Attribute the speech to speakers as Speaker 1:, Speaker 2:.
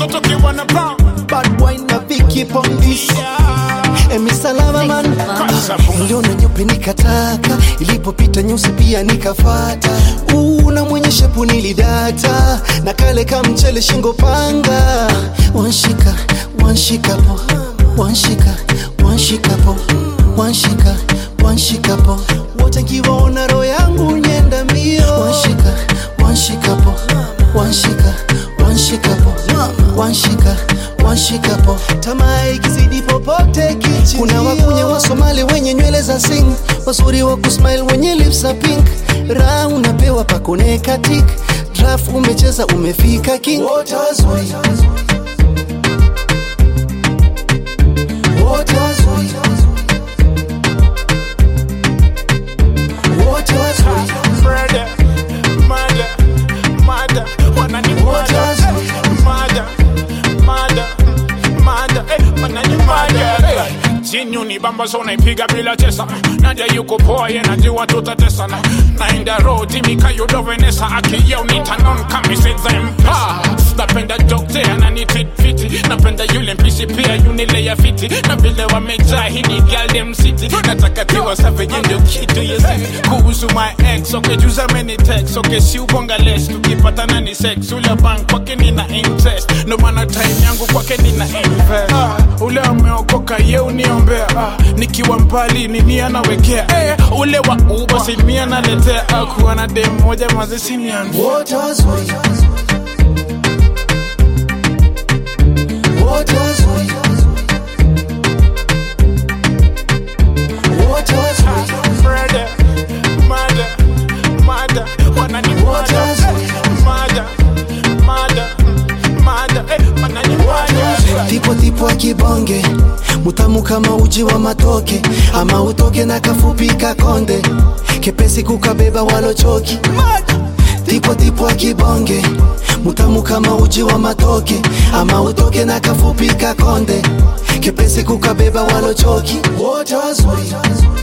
Speaker 1: watoto kiwa na brown
Speaker 2: Bad boy na Vicky Pondis Emi salama man Niliona nyeupe nikataka Ilipopita nyeusi pia nikafata Uu na mwenye shepu nilidata Na kale kamchele shingo panga Wanshika, wanshika po Wanshika, wanshika po Wanshika, wanshika po Wote nkiwaona roho yangu nyenda mbio Wanshika, wanshika po Wanshika, wanshika po Wanshika, wanshika po Tamaa ikizidi popote kichi Kuna wakunye wa Somali wenye nywele za sing Wazuri wa kusmile wenye lips za pink Raha unapewa pakoneka tik Draft umecheza umefika king Wote wazuri Wote wazuri Wote wazuri
Speaker 1: Murder, murder, murder, wananimwaga. Murder, murder, murder, eh, wananimwaga. Eh, Jinyu ni bamba so naipiga bila chesa naja yuko poa ye najua tutatesana naenda road timika yudovenesa akiyeu nitanon kamisezempa napenda dokte ananitreat fiti napenda yule mpishi pia yunileya fiti na vile wamejaa hii ni galdem city nataka tiwa savage ndio kitu yesi kuhusu my ex okay juza many text okay si ubonga less tukipatana ni sex ule bank kwake nina interest ndo maana time yangu kwake nina invest ah, ule ameokoka ye uniombea ah, nikiwa mbali nini anawekea eh, ule wa uba simi analetea ah, kuwa na dem moja mazi simian
Speaker 2: Wote wazuri Wote wazuri Wote wazuri
Speaker 1: Murder, murder, murder, wananimwaga.
Speaker 2: Wote wazuri.
Speaker 1: Murder, murder, murder, eh, wananimwaga.
Speaker 2: tipo tipo akibonge mutamu kama uji wa matoke ama utoke na kafupi kakonde kepesi kukabeba walochoki tipo tipo akibonge mutamu kama uji wa matoke ama utoke na kafupi kakonde kepesi kukabeba walochoki wote wazuri